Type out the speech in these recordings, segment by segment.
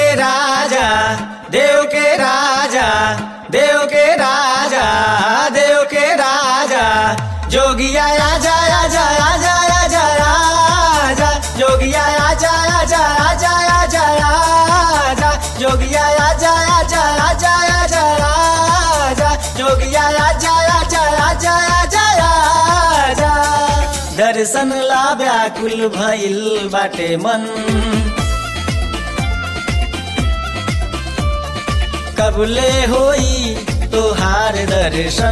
राजा देव के राजा देव के राजा देव के राजा जोगिया आजा आजा आजा आजा आजा जोगिया आजा आजा आजा आजा आजा जोगिया आजा आजा आजा आजा आजा जोगिया आजा आजा आजा आजा आजा दर्शन ला व्याकुल भइल बाटे मन कबले होई तोहार दर्शन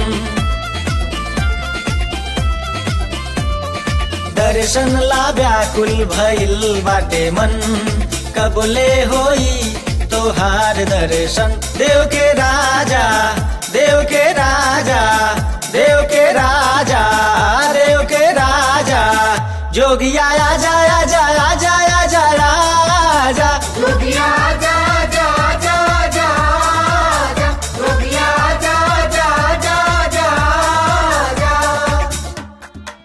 दर्शन ला व्याकुल भइल बाटे मन कबले होई तोहार दर्शन देव के राजा देव के राजा देव के राजा देव के राजा जोगिया आजा आजा आजा आजा आजा जोगिया आजा आजा आजा आजा आजा जोगिया आजा आजा आजा आजा आजा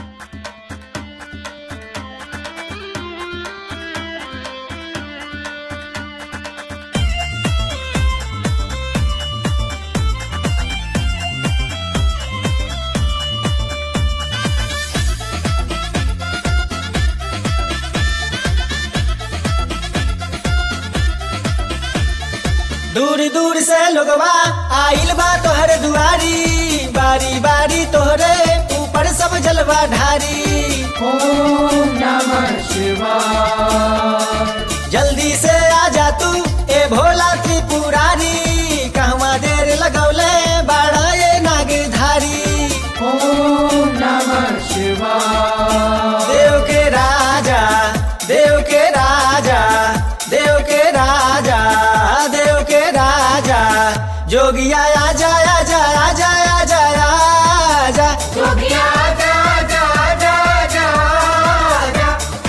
दूर दूर से लोगवा आइल बा तोहर दुआरी बारी बारी तोहरे ऊपर सब जलवा ढारी ओम नमः शिवाय जल्दी से आजा तू ए भोला त्रिपुरारी कहवा देर लगौले बाड़ा ये नागिरधारी ओम नमः शिवाय देव के राजा देव के राजा देव के राजा देव के राजा जोगिया आजा आजा आजा आजा आजा जोगिया आजा आजा आजा आजा आजा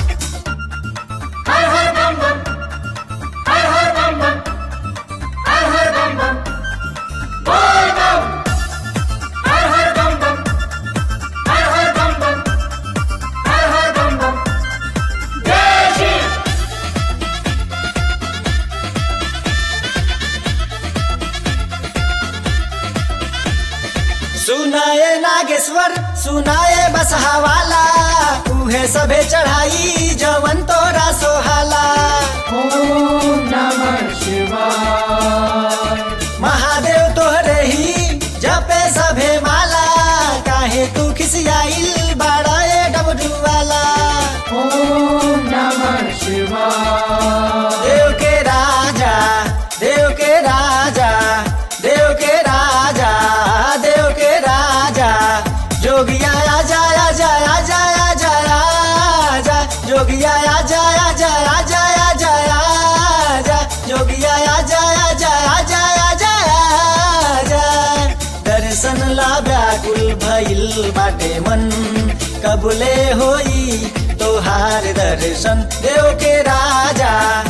हर हर बम बम हर हर बम बम हर हर बम बम बोल बम हर हर बम बम हर हर बम बम हर हर बम बम जय शिव सुनाए नागेश्वर सुनाए बसहावाला उहे सबे चढ़ाई जवन तोरा सोहाला ओम नमः शिवाय महादेव तोहरे ही जपे सभे माला काहे तू खिसियाइल बाड़ा ए डबडू वाला ओम नमः शिवाय देव के राजा देव के राजा देव के राजा देव के राजा जोगिया आजा आजा आजा आजा आजा जोगिया आजा आजा आजा आजा आजा जोगिया आजा आजा आजा आजा आजा दर्शन ला व्याकुल भइल बाटे मन कबले होई तोहार दर्शन देव के राजा